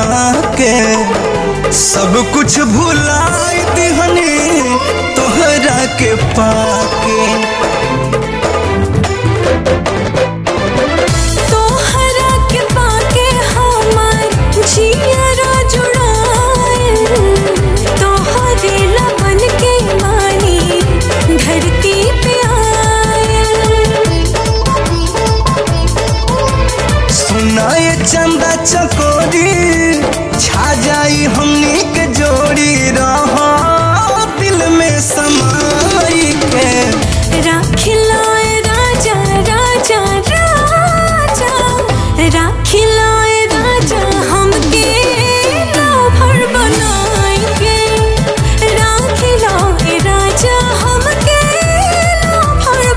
के सब कुछ भुलाई दिहनी तोहरा के पाके तोहरा के पाके हमार जियरा जुड़ाए तोहरे लबन के मानी धरती पे आए सुनाए चंदा चकोरी छा जाई हमनी के जोड़ी रहो दिल में समाई के राखिलाए राजा राजा राजा राखिलाए राजा हमके राभर बनाएंगे राखिलाए राजा हमके राभर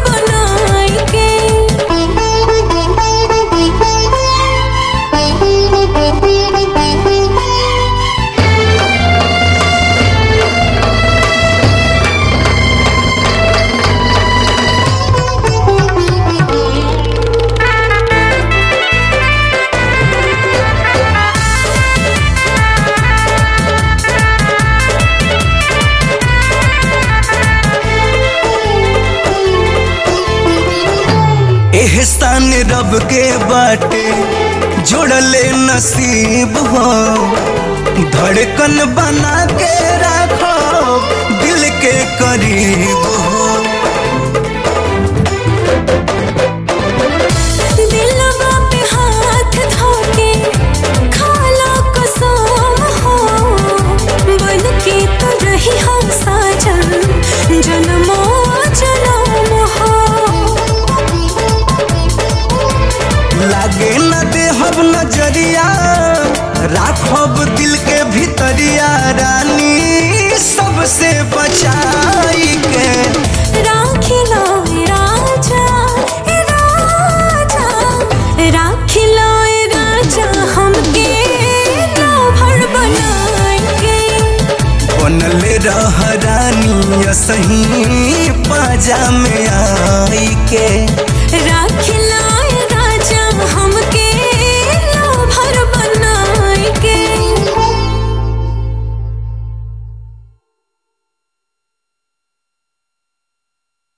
बनाएंगे एहसान रब के बाटे जोड़ले नसीब हो धड़कन बना के रखो दिल के करीब हो दिलवा पे हाथ धोके खाला कसम हो बन के तो रही हम साजन जन्मो जन्म हो लागे न देहब नजरिया राखब दिल के भीतरिया रानी सबसे बचाई के राखिला राजा ए राजा राखिला ए राजा हमके राभर बनाएंगे बनले रह रानी सही पाजा में आई के राखिला